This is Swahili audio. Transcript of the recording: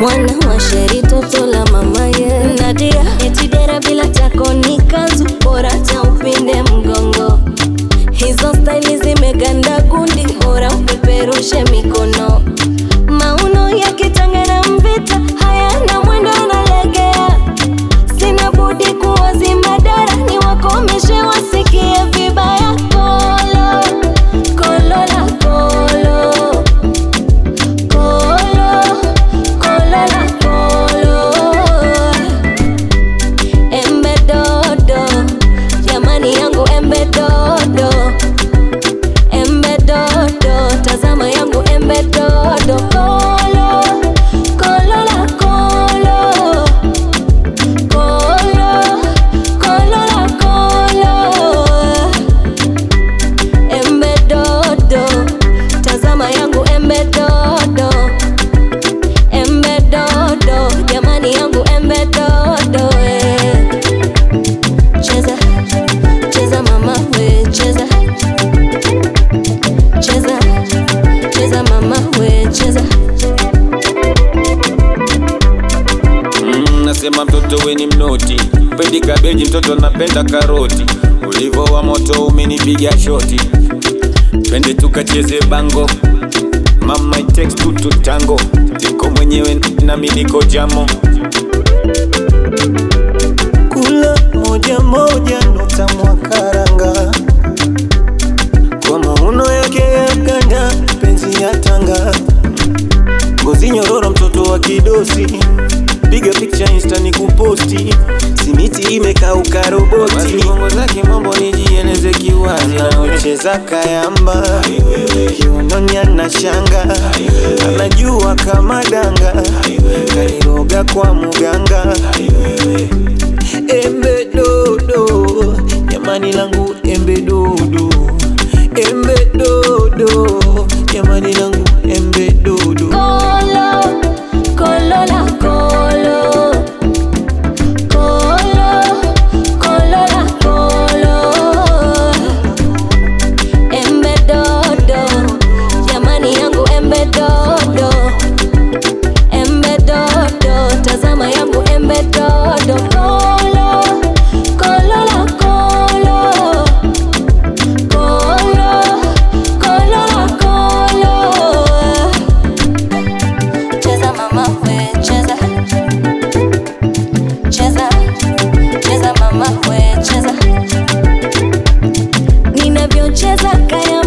mwana wa sheri toto la mama ye Nadia etidera bila tako ni kanzu bora cha upinde mgongo hizo staili zimeganda gundi bora upeperushe mikono mauno ya kitanga na mvita hayana mwendo analegea sina budi kuwazima dara ni wakomeshe wasikie vibaya kolo kolo la kolo kolo kolo la kolo embe dodo jamani yangu embe dodo embe dodo tazama yangu embe dodo kolo kolo la kolo kolo kolo la kolo embe dodo tazama yangu embe dodo embe dodo jamani yangu embe dodo eh. cheza cheza mama we cheza cheza cheza mama we cheza Mm, nasema mtoto we ni mnoti, pendi kabeji, mtoto napenda karoti. Ulivo wa moto umenipiga shoti, twende tukacheze bango. Mama it takes two to tango, tiko mwenyewe nami niko jamo. kula moja moja nota mwakaranga kwa mauno yake ya ganda penzi ya tanga ngozi nyororo mtoto wa kidosi piga picha insta ni kuposti simiti imekauka roboti Basi bongo zake mambo nijieleze kiwazi anaocheza kayamba kiunoni ana shanga anajua kama danga kaliroga kwa muganga embe dodo jamani langu embe dodo embe dodo jamani langu embe dodo Kolo, kolo la kolo. Kolo, kolo la kolo. Embe dodo, jamani yangu embe dodo. Embe dodo, tazama yangu embe dodo. Kolo, kolo la kolo. Kolo, kolo la kolo. Cheza mama we cheza Cheza Cheza mama we cheza Ninavyocheza kaya